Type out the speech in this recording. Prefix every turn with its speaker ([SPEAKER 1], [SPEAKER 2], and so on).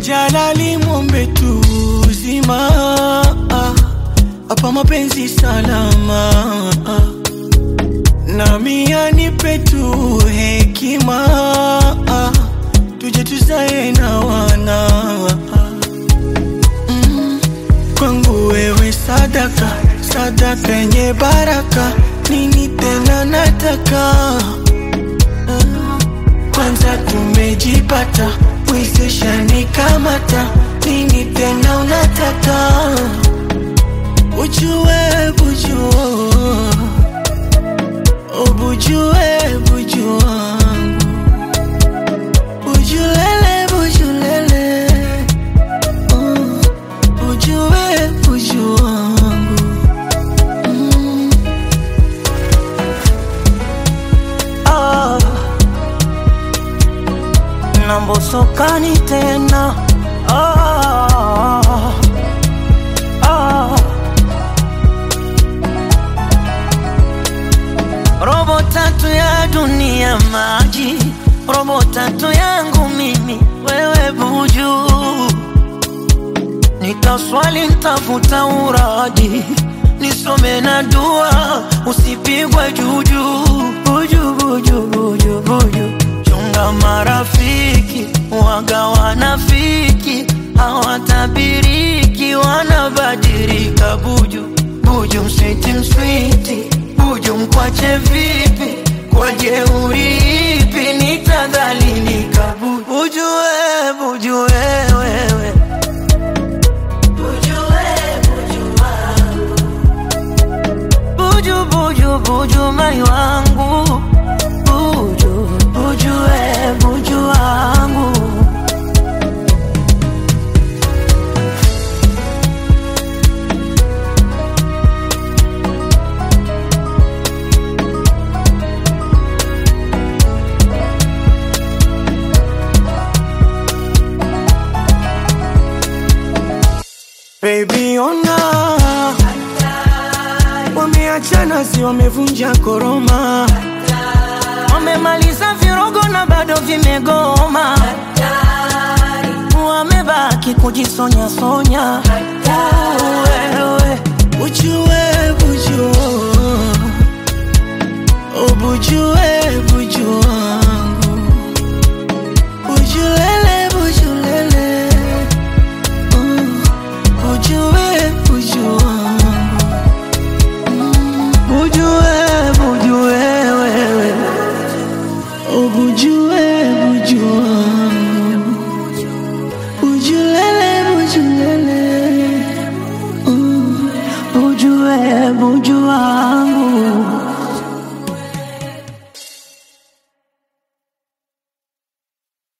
[SPEAKER 1] Jalali mwombe tu uzima hapa mapenzi salama nami anipe tu hekima tuje tuzae na wana mm. Kwangu wewe sadaka sadaka yenye baraka nini tena nataka kwanza tumejipata wezesha nikamata nini tena unataka ujue bujua ubujue buju wangu bujulele bujulele uh, ujue buju wangu mm. ah. nambosokani tena ah. ah. robo tatu ya dunia maji, robo tatu yangu mimi, wewe buju. Nitaswali, ntafuta uraji, nisome na dua, usipigwe juju. Buju, buju, buju, buju. Chunga marafiki, waga wanafiki, hawatabiriki, wanabadilika. Buju, buju, mswiti, mswiti buju mkwache vipi kwa jeuri ipi nitadhalilika buju buju we buju we wewe buju buju buju mai wangu buju buju we buju wangu Baby ona wameachana, si wamevunja koroma, wamemaliza virogo na bado vimegoma, wamebaki kujisonya sonya. Wewe ujue bujua, ubujue buju wangu, bujulele bujulele uh, ujue buju wangu Bujue, bujue wewe Ubujue, bujue wangu Bujulele, bujulele uh, Bujue, bujue wangu